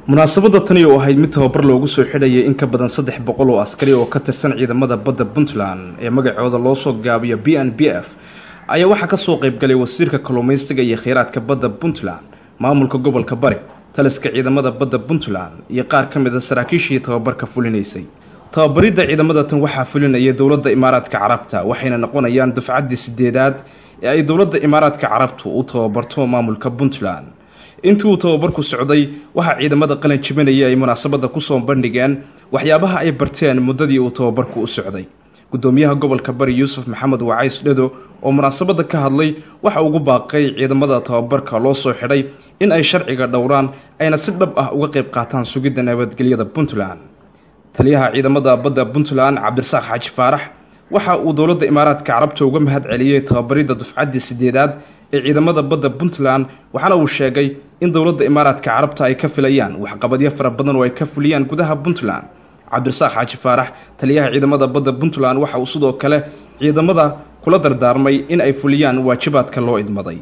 munaasabadda tani oo ahayd mid tababar loogu soo xidhayay in ka badan saddex boqol oo askari oo ka tirsan ciidamada badda puntland ee magacooda loo soo gaabiyo b n b f ayaa waxaa kasoo qaybgalay wasiirka kalluumaysiga iyo kheyraadka badda puntland maamulka gobolka bari taliska ciidamada badda puntland iyo qaar ka mid a saraakiishii tababarka fulinaysay tababaridda ciidamada tan waxaa fulinaya dowladda imaaraadka carabta waxayna noqonayaan dufcaddii sideedaad ee ay dowladda imaaraadka carabtu u tababarto maamulka puntland intii uu tababarku socday waxaa ciidamada qalin jibinaya ay munaasabadda kusoo bandhigeen waxyaabaha ay barteen muddadii uu tababarku u socday gudoomiyaha gobolka bari yuusuf maxamed wacays dhado oo munaasabadda ka hadlay waxa ugu baaqay ciidamada tababarka loo soo xidhay in ay sharciga dhowraan ayna si dhab ah uga qayb qaataan sugidda nabadgelyada puntland taliyaha ciidamada badda puntland cabdirasaaq xaaji faarax waxa uu dowladda imaaraadka carabta uga mahad celiyey tababaridda dufcaddii sideedaad ee ciidamada badda puntland waxaana uu sheegay in dowladda imaaraadka carabta ay ka filayaan waxqabadyo fara badan oo ay ka fuliyaan gudaha puntland cabdirasaaq xaaji faarax taliyaha ciidamada badda puntland waxa uu sidoo kale ciidamada kula dardaarmay in ay fuliyaan waajibaadka loo idmaday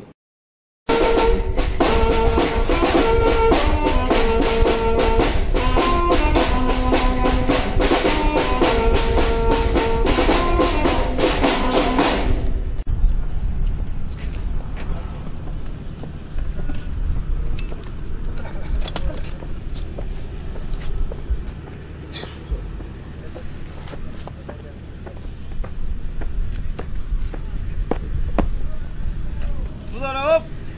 mudane ob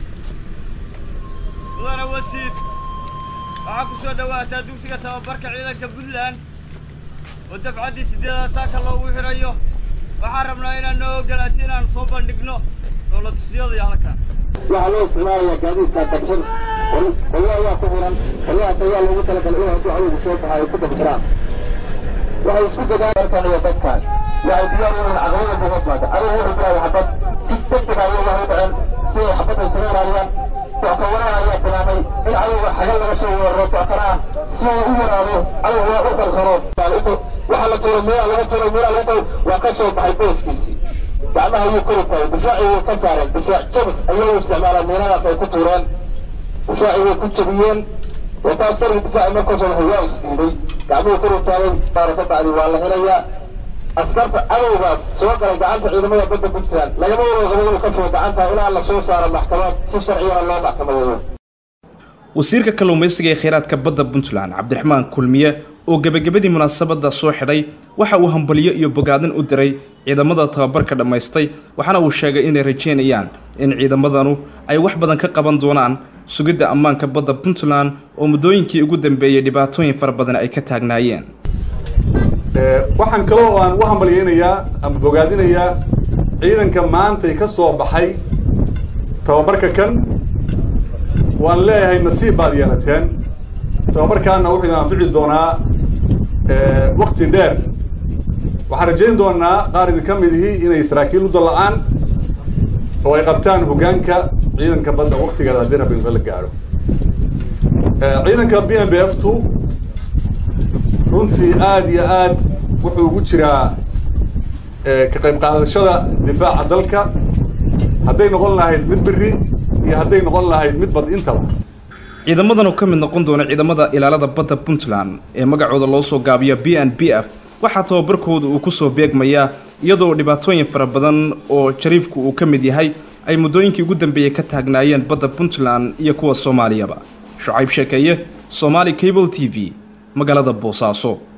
mudane wasiir waxaa ku soo dhowaataa dugsiga tababarka ciidanka puntland oo dafcaddii sideedaad saaka loogu xidhayo waxaan rabnaa inaan noo ogolaati inaan soo bandhigno dowladtusiyada halkan waxaa loo isticmaalayaa gaadiidka dabshan qolyo ayaa ku xiran qolyahaas ayaa loogu talagalay in hadduu cadowgu soo baxo ay ku dabxiraan waxay isku dadaalarkan iyo dadkan waxay diyaar u yihiin caqabada buuga timaada adigu wuxuu bilaabay xabad si degdeg ayay wax u dhaceen si ay xabadda isaga ilaaliyaan dockawaraan ayaa bilaabay in cadowga xagal laga soo weeraro dockana ah si uu u yaraado cadowga u falxiro waxaa la tuuray meelaa laga tuuray meelaa laga tuuray waa ka soo baxay booskiisii gacmaha ayuu kori tahay difaacii way ka saareen difaac jabis ayay u isticmaalaan meeladaas ay ku tuureen difaacii way ku jabiyeen wataas darbi difaaci markuu soo baxay waa isdiiday gacmuhu kori taagay baara ka bacdi waa la helayaa askarta cadowgaas soo galay gacanta ciidamada badda puntland lagama wada qabo inuu ka fogo gacanta ilaa la soo saaro maxkamad si sharciyana loo maxkamadeeyo wasiirka kalluumaysiga ee kheyraadka badda puntland cabdiraxmaan kulmiye oo gebagabadii munaasabadda soo xidhay waxa uu hambalyo iyo bogaadin u diray ciidamada tababarka dhammaystay waxaana uu sheegay inay rajeynayaan in ciidamadanu ay wax badan ka qaban doonaan sugidda ammaanka badda puntland oo muddooyinkii ugu dambeeyey dhibaatooyin fara badan ay ka taagnaayeen waxaan kaloo oo aan u hambalyeynayaa ama bogaadinayaa ciidanka maantay ka soo baxay tababarka kan waan leeyahay nasiib baad yeelateen tababarkaana wuxuu idin anfici doonaa wakti dheer waxaan rajayn doonaa qaar idinka midihii inay saraakiil u dalla'aan oo ay qabtaan hoggaanka ciidanka badda waktigeeda haddii rabbi la gaadho ciidanka b m b f tu runtii aad iyo aad wuxuu ugu jiraa ka qayb qaadashada difaaca dalka hadday noqon lahayd mid beri iyo hadday noqon lahayd mid bad intaba ciidamadan oo ka mid noqon doona ciidamada ilaalada badda puntland ee magacooda loo soo gaabiyo b n b f waxaa tababarkooda uu kusoo beegmayaa iyadoo dhibaatooyin fara badan oo jariifku uu ka mid yahay ay muddooyinkii ugu dambeeyey ka taagnaayeen badda puntland iyo kuwa soomaaliyaba shucayb sheekeeye somaali cable t v magaalada boosaaso